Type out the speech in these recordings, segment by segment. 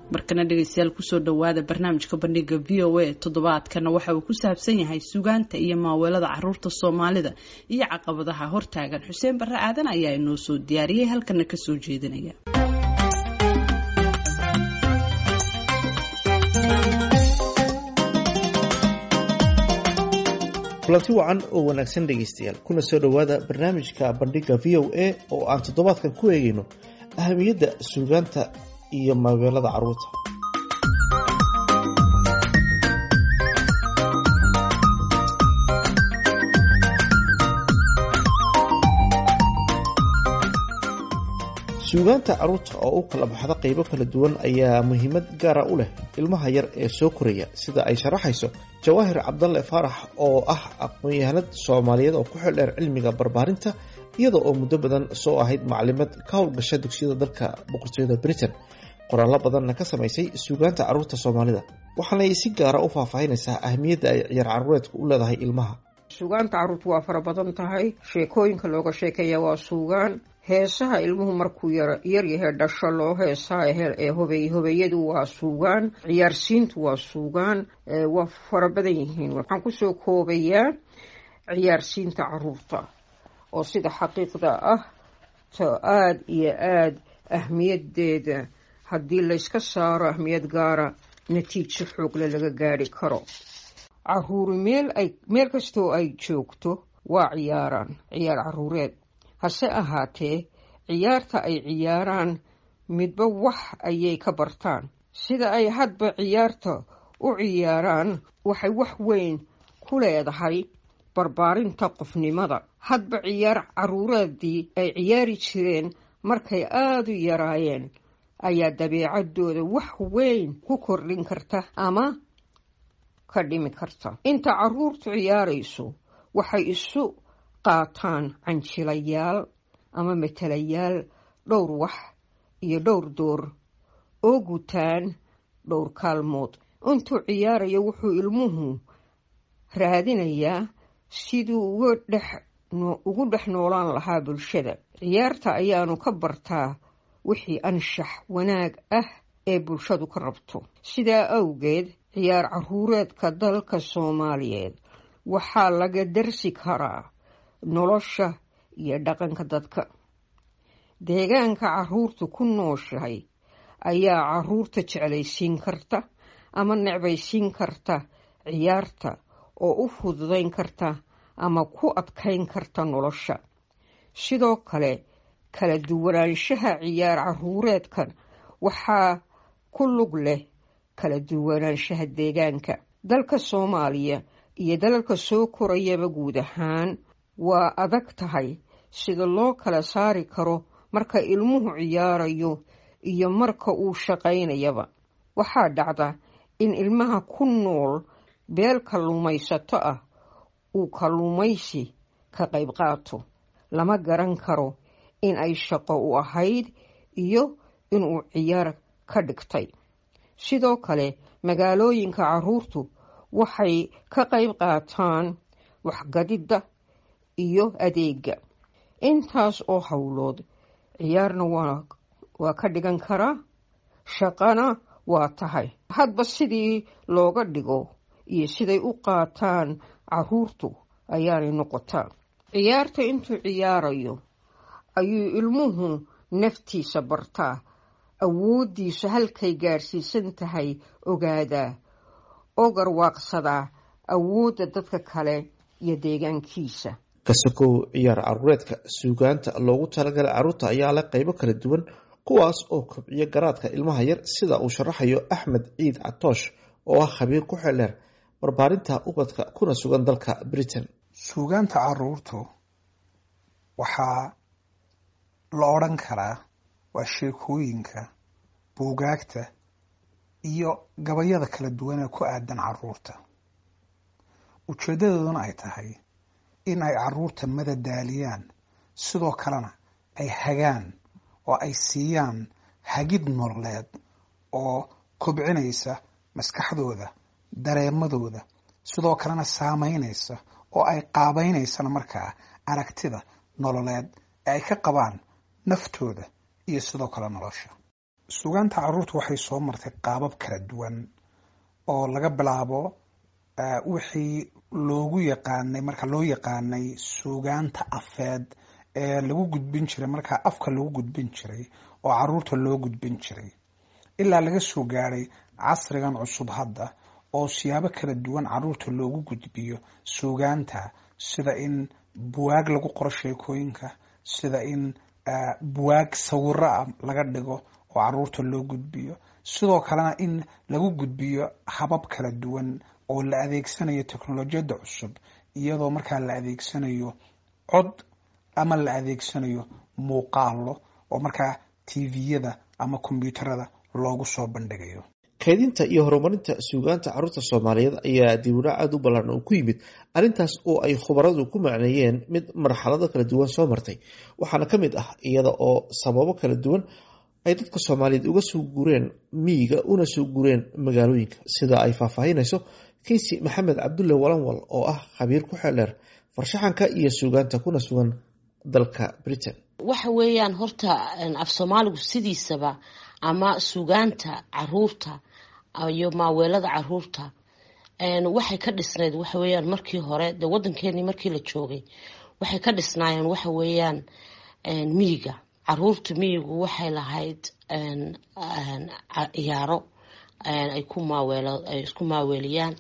markana dhegeystayaal kusoo dhawaada barnaamijka bandhiga v o a toddobaadkana waxa uu ku saabsan yahay sugaanta iyo maaweelada caruurta soomaalida iyo caqabadaha hortaagan xuseen barre aadan ayaa inoo soo diyaariyey halkana kasoo jeedinaya kulanti wacan oo wanaagsan dhegaystayaal kuna soo dhowaada barnaamijka bandhiga v o a oo aan toddobaadkan ku eegayno ahamiyadda suugaanta iyo maaweelada caruurta suugaanta caruurta oo u kala baxda qaybo kala duwan ayaa muhiimad gaara u leh ilmaha yar ee soo koraya sida ay sharaxayso jawaahir cabdalle faarax oo ah aqoon-yahanad soomaaliyeed oo ku xildheer cilmiga barbaarinta iyada oo muddo badan soo ahayd maclimad ka howlgasha dugsiyada dalka boqortooyada britain qoraallo badanna ka samaysay suugaanta caruurta soomaalida waxaanay si gaara u faahfaahinaysaa ahmiyadda ay ciyaar caruureedku u leedahay ilmaha suugaanta carruurtu waa fara badan tahay sheekooyinka looga sheekeeya waa suugaan heesaha ilmuhu markuu yaryahay dhasho loo heesaa ee hobey hobeeyadu waa suugaan ciyaarsiintu waa suugaan waa fara badan yihiin waxaan kusoo koobayaa ciyaarsiinta caruurta oo sida xaqiiqda ah to aada iyo aada ahmiyadeeda haddii layska saaro ahmiyad gaara natiijo xoogle laga gaari karo caruuri meel ay meel kastoo ay joogto waa ciyaaraan ciyaar caruureed hase ahaatee ciyaarta ay ciyaaraan midba wax ayay ka bartaan sida ay hadba ciyaarta u ciyaaraan waxay wax weyn ku leedahay barbaarinta qofnimada hadba ciyaar caruureedii ay ciyaari jireen markay aada u yaraayeen ayaa dabeecadooda wax weyn ku kordhin karta ama ka dhimi karta inta caruurtu ciyaarayso waxay isu qaataan canjilayaal ama matalayaal dhowr wax iyo dhowr door oo gutaan dhowr kaalmood intuu ciyaarayo wuxuu ilmuhu raadinayaa siduu ugu dhex noolaan lahaa bulshada ciyaarta ayaanu ka bartaa wixii anshax wanaag ah ee bulshadu ka rabto sidaa awgeed ciyaar caruureedka dalka soomaaliyeed waxaa laga darsi karaa nolosha iyo dhaqanka dadka deegaanka caruurtu ku nooshahay ayaa caruurta jeclaysiin karta ama necbaysiin karta ciyaarta oo u fududayn karta ama ku adkayn karta nolosha sidoo kale kala duwanaanshaha ciyaar caruureedkan waxaa ku lug leh kala duwanaanshaha deegaanka dalka soomaaliya iyo dalalka soo korayaba guud ahaan waa adag tahay sida loo kala saari karo marka ilmuhu ciyaarayo iyo marka uu shaqaynayaba waxaa dhacda in ilmaha ku nool beel kalluumaysato ah uu kalluumaysi ka qayb qaato lama garan karo in ay shaqo u ahayd iyo inuu ciyaar ka dhigtay sidoo kale magaalooyinka caruurtu waxay ka qayb qaataan waxgadidda iyo adeega intaas oo howlood ciyaarna waa ka dhigan karaa shaqana waa tahay hadba sidii looga dhigo iyo siday u qaataan caruurtu ayaanay noqotaa ciyaarta intuu ciyaarayo ayuu ilmuhu naftiisa bartaa awooddiisu halkay gaadhsiisan tahay ogaadaa oo garwaaqsadaa awoodda dadka kale iyo deegaankiisa kasakow ciyaar caruureedka suugaanta loogu talagalay caruurta ayaa leh qaybo kala duwan kuwaas oo kobciya garaadka ilmaha yar sida uu sharaxayo axmed ciid catoosh oo ah khabiir ku xeldheer barbaarinta ubadka kuna sugan dalka britain suugaanta caruurtu waxaa la odhan karaa waa sheekooyinka buugaagta iyo gabayada kala duwan ee ku aadan caruurta ujeedadooduna ay tahay in ay caruurta madadaaliyaan sidoo kalena ay hagaan oo ay siiyaan hagid nololeed oo kobcinaysa maskaxdooda dareemadooda sidoo kalena saameynaysa oo ay qaabaynaysana markaa aragtida nololeed ee ay ka qabaan naftooda iyo sidoo kale nolosha suugaanta caruurta waxay soo martay qaabab kala duwan oo laga bilaabo wixii loogu yaqaanay marka loo yaqaanay suugaanta afeed ee lagu gudbin jiray markaa afka lagu gudbin jiray oo caruurta loo gudbin jiray ilaa laga soo gaadhay casrigan cusub hadda oo siyaabo kala duwan caruurta loogu gudbiyo suugaanta sida in buwaag lagu qoro sheekooyinka sida in buwaag sawiro ah laga dhigo oo caruurta loo gudbiyo sidoo kalena in lagu gudbiyo habab kala duwan oo la adeegsanayo teknolojiyadda cusub iyadoo markaa la adeegsanayo cod ama la adeegsanayo muuqaalo oo markaa tviyada ama kombyuutarada loogu soo bandhigayo kaydinta iyo horumarinta suugaanta caruurta soomaaliyeed ayaa dibudhac aada u ballaaran oo ku yimid arrintaas oo ay khubaradu ku macneeyeen mid marxalado kala duwan soo martay waxaana ka mid ah iyada oo sababo kala duwan ay dadka soomaaliyeed uga soo gureen miyiga una soo gureen magaalooyinka sida ay faahfaahinayso keysi maxamed cabdulle walanwal oo ah khabiir ku xeeldheer farshaxanka iyo suugaanta kuna sugan dalka britain waxa weeyaan horta af soomaaligu sidiisaba ama suugaanta caruurta iyo maaweelada caruurta waxay ka dhisnayd waxa weeyaan markii hore dee waddankeenii markii la joogay waxay ka dhisnaayeen waxa weeyaan miyiga caruurta miyigu waxay lahayd ciyaaro ay ku maaweelo ay isku maaweeliyaan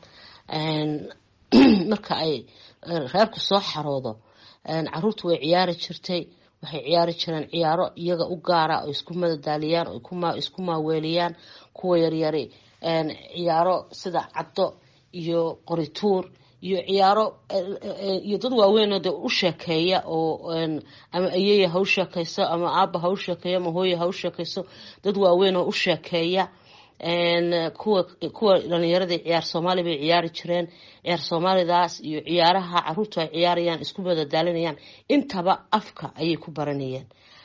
marka ay reerku soo xaroodo caruurta way ciyaari jirtay waxay ciyaari jireen ciyaaro iyaga u gaara oo isku madadaaliyaan oo isku maaweeliyaan kuwa yaryari ciyaaro sida caddo iyo qorituur iyo ciyaaro iyo dad waaweynoo dee u sheekeeya oo ama ayeya ha u sheekeyso ama aaba ha u sheekeeyo ama hooya ha u sheekeyso dad waaweyn oo u sheekeeya kuwa kuwa dhalinyaradii ciyaar soomaali bay ciyaari jireen ciyaar soomaalidaas iyo ciyaaraha caruurtu ay ciyaarayaan isku madadaalinayaan intaba afka ayay ku baranayeen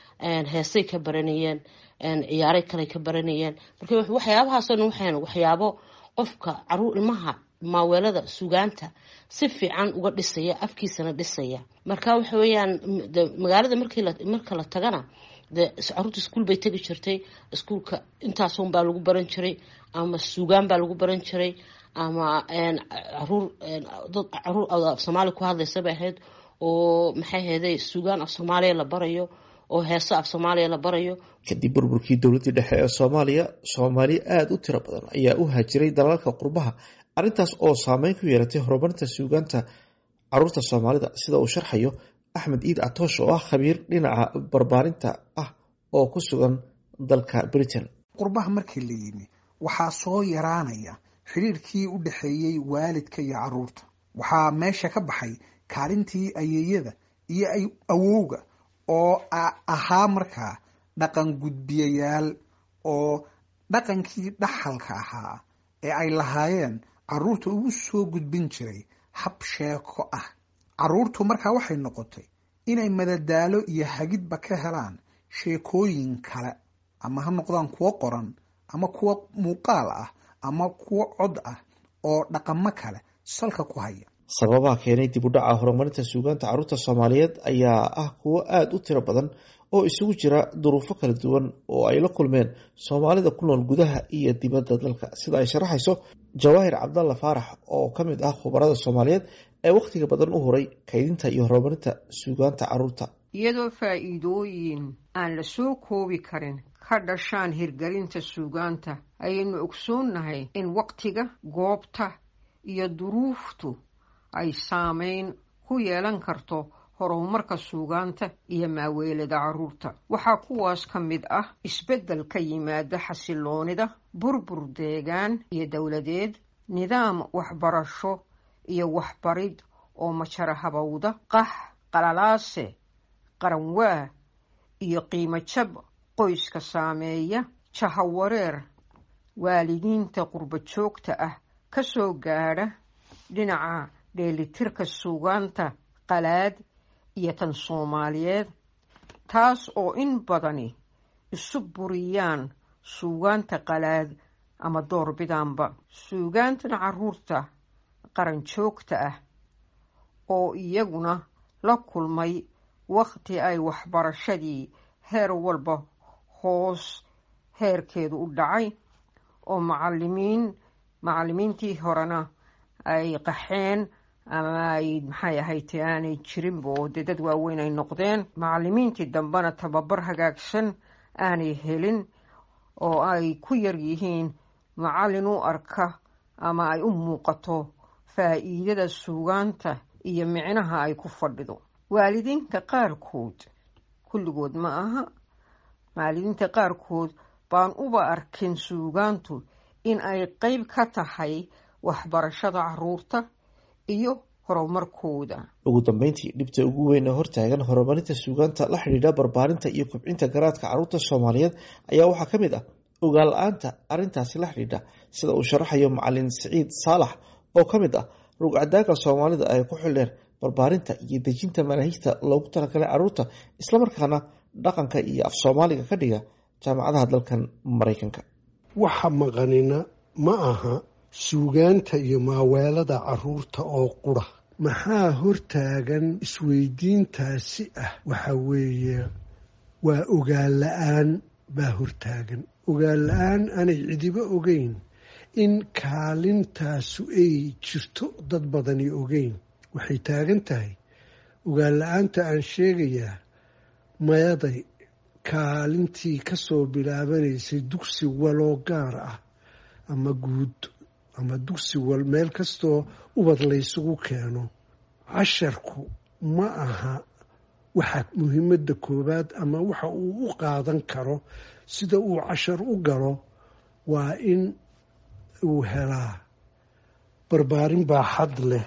heesay ka baranayeen ciyaaray kale ka baranayeen marka waxyaabahaasoo dhan waxayn waxyaabo qofka caruur ilmaha maaweelada sugaanta si fiican uga dhisaya afkiisana dhisaya marka waxa weeyaan magaalada marka la tagana de caruurta iskuol bay tegi jirtay iskuolka intaasun baa lagu baran jiray ama suugaan baa lagu baran jiray ama caruur dad caruur af soomaaliya ku hadlaysa bay ahayd oo maxay ahayday suugaan af soomaaliya la barayo oo heeso af soomaaliya la barayo kadib burburkii dowladdii dhexe ee soomaaliya soomaali aada u tiro badan ayaa u haajiray dalalka qurbaha arrintaas oo saameyn ku yeelatay horumarinta suugaanta caruurta soomaalida sida uu sharxayo axmed iid catoosh oo ah khabiir dhinaca barbaarinta ah oo ku sugan dalka britain qurbaha markii la yimi waxaa soo yaraanaya xidhiirkii u dhexeeyey waalidka iyo caruurta waxaa meesha ka baxay kaalintii ayeeyada iyo awowga oo ahaa markaa dhaqan gudbiyayaal oo dhaqankii dhaxalka ahaa ee ay lahaayeen caruurta ugu soo gudbin jiray hab sheeko ah caruurtu markaa waxay noqotay inay madadaalo iyo hagidba ka helaan sheekooyin kale ama ha noqdaan kuwo qoran ama kuwo muuqaal ah ama kuwo cod ah oo dhaqamo kale salka ku haya sababaha keenay dib u dhaca horumarinta suugaanta caruurta soomaaliyeed ayaa ah kuwo aada u tiro badan oo isugu jira duruufo kala duwan oo ay la kulmeen soomaalida ku nool gudaha iyo dibadda dalka sida ay sharaxayso jawaahir cabdalla faarax oo ka mid ah khubarada soomaaliyeed ee wakhtiga badan u horay kaydinta iyo horumarinta suugaanta caruurta iyadoo faa'iidooyin aan la soo koobi karin ka dhashaan hirgelinta suugaanta ayaynu ogsoonnahay in wakhtiga goobta iyo duruuftu ay saameyn ku yeelan karto horumarka suugaanta iyo maaweelada caruurta waxaa kuwaas ka mid ah isbeddel ka yimaada xasiloonida burbur deegaan iyo dowladeed nidaam waxbarasho iyo waxbarid oo majara habowda qax qalalaase qaranwaa iyo qiimo jab qoyska saameeya jahawareer waalidiinta qurba joogta ah ka soo gaadha dhinaca dheelitirka suugaanta qalaad iyo tan soomaaliyeed taas oo in badani isu buriyaan suugaanta qalaad ama doorbidaanba suugaantan caruurta qaran joogta ah oo iyaguna la kulmay wakhti ay waxbarashadii heer walba hoos heerkeedu u dhacay oo macalimiin macalimiintii horena ay qaxeen ama ay maxay ahayte aanay jirinba oo dee dad waaweyn ay noqdeen macalimiintii dambena tababar hagaagsan aanay helin oo ay ku yar yihiin macallin u arka ama ay u muuqato faa'iidada suugaanta iyo micnaha ay ku fadhido waalidiinta qaarkood kulligood ma aha waalidiinta qaarkood baan uba arkin suugaantu in ay qeyb ka tahay waxbarashada caruurta iyo horumarkooda ugu dambeyntii dhibta ugu weyn ee hortaagan horumarinta suugaanta la xidhiidha barbaarinta iyo kobcinta garaadka caruurta soomaaliyeed ayaa waxaa ka mid ah ogaan la-aanta arrintaasi la xidhiidha sida uu sharaxayo macalin siciid saalax oo ka mid ah rugcadaaga soomaalida ay ku xildheen barbaarinta iyo dejinta manaahijta loogu talagalay caruurta islamarkaana dhaqanka iyo af soomaaliga ka dhiga jaamacadaha dalkan maraykanka waxa maqanina ma aha suugaanta iyo maaweelada caruurta oo qura maxaa hortaagan isweydiintaasi ah waxa weeye waa ogaan la-aan baa hortaagan ogaan la-aan aanay cidiba ogeyn in kaalintaasu ay jirto dad badani ogeyn waxay taagan tahay ogaan la-aanta aan sheegayaa mayaday kaalintii ka soo bilaabanaysay dugsi waloo gaar ah ama guud ama dugsi wal meel kastoo ubad laysugu keeno casharku ma aha waxa muhiimadda koowaad ama waxa uu u qaadan karo sida uu cashar u galo waa in uu helaa barbaarin baaxad leh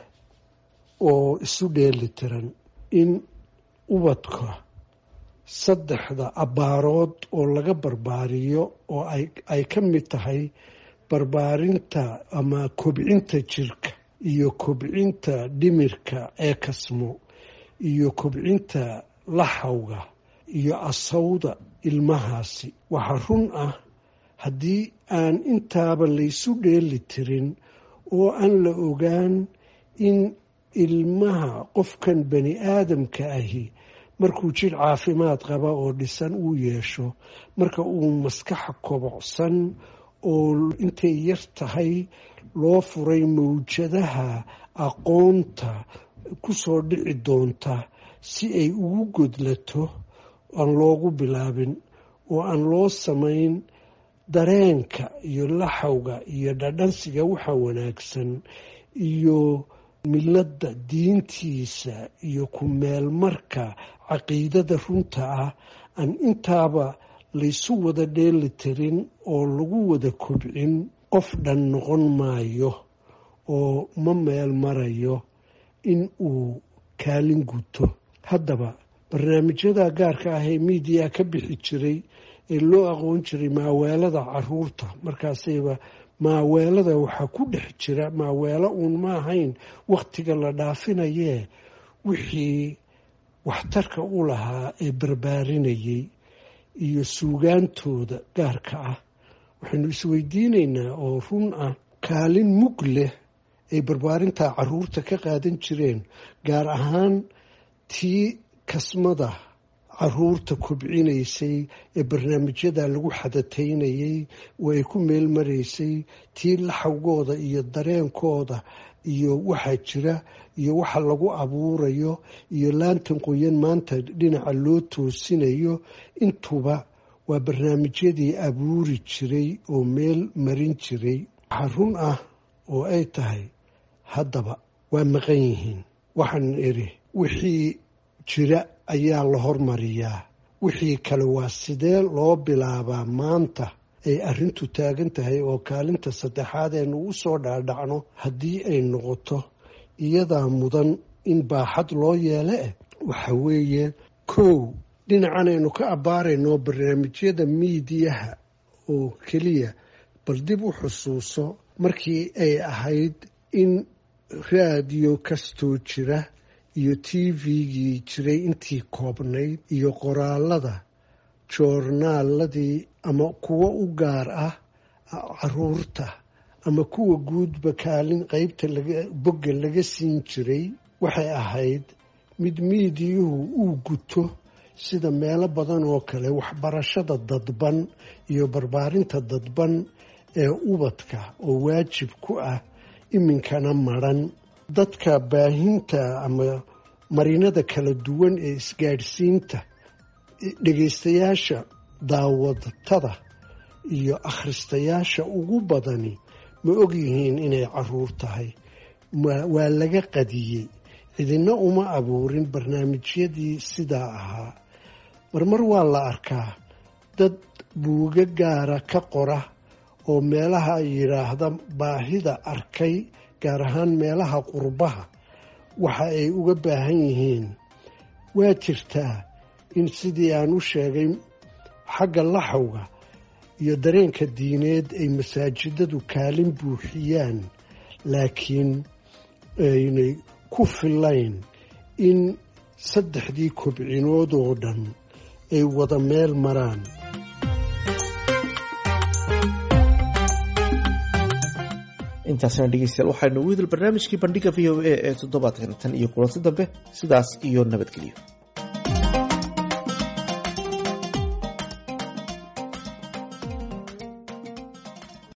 oo isu dheeli tiran in ubadka saddexda abbaarood oo laga barbaariyo oo ay ka mid tahay barbaarinta ama kobcinta jirka iyo kobcinta dhimirka ee kasmo iyo kobcinta laxawga iyo asawda ilmahaasi waxaa run ah haddii aan intaaba laysu dheeli tirin oo aan la ogaan in ilmaha qofkan bani aadamka ahi markuu jir caafimaad qaba oo dhisan uu yeesho marka uu maskaxa kobocsan oo intay yar tahay loo furay mawjadaha aqoonta ku soo dhici doonta si ay ugu godlato aan loogu bilaabin oo aan loo samayn dareenka iyo laxawga iyo dhadhansiga waxa wanaagsan iyo miladda diintiisa iyo ku meelmarka caqiidada runta ah aan intaaba laysu wada dheeli tirin oo lagu wada kobcin qof dhan noqon maayo oo ma meel marayo in uu kaalin guto haddaba barnaamijyada gaarka ah ee miidiya ka bixi jiray ee loo aqoon jiray maaweelada caruurta markaasayba maaweelada waxaa ku dhex jira maaweelo uun ma ahayn wakhtiga la dhaafinayee wixii waxtarka u lahaa ee barbaarinayay iyo suugaantooda gaarka ah waxaynu isweydiinaynaa oo run ah kaalin mug leh ay barbaarinta caruurta ka qaadan jireen gaar ahaan tii kasmada caruurta kobcinaysay ee barnaamijyada lagu xadataynayay oo ay ku meel maraysay tii laxawgooda iyo dareenkooda iyo waxaa jira iyo waxa lagu abuurayo iyo laantan qoyan maanta dhinaca loo toosinayo intuba waa barnaamijyadii abuuri jiray oo meel marin jiray waxaa run ah oo ay tahay haddaba waa maqan yihiin waxaan idhi wixii jira ayaa la hormariyaa wixii kale waa sidee loo bilaabaa maanta ay arrintu taagan tahay oo kaalinta saddexaad aynu u soo dhaadhacno haddii ay noqoto iyadaa mudan in baaxad loo yeele eh waxa weeye kow dhinacan aynu ka abbaarayno barnaamijyada miidiyaha oo keliya bal dib u xusuuso markii ay ahayd in raadiyo kastoo jira iyo t v-gii jiray intii koobnayd iyo qoraalada joornaaladii ama kuwo u gaar ah caruurta ama kuwa guudba kaalin qeybta bogga laga siin jiray waxay ahayd mid miidiyuhu uu guto sida meelo badan oo kale waxbarashada dadban iyo barbaarinta dadban ee ubadka oo waajib ku ah iminkana maran dadka baahinta ama marinada kala duwan ee isgaadhsiinta dhegaystayaasha daawadatada iyo akhristayaasha ugu badani ma ogyihiin inay caruur tahay waa laga qadiyey cidina uma abuurin barnaamijyadii sidaa ahaa marmar waa la arkaa dad buuga gaara ka qora oo meelaha yidhaahda baahida arkay gaar ahaan meelaha qurbaha waxa ay uga baahan yihiin waa jirtaa in sidii aan u sheegay xagga laxawga iyo dareenka diineed ay masaajidadu kaalin buuxiyaan laakiin aynay ku filayn in saddexdii kobcinood oo dhan ay wada meel maraan intaasna dhegeystayaal waxaynu ugu idil barnaamijkii bandhiga v o a ee toddobaadkan tan iyo kulanti dambe sidaas iyo nabadgelyo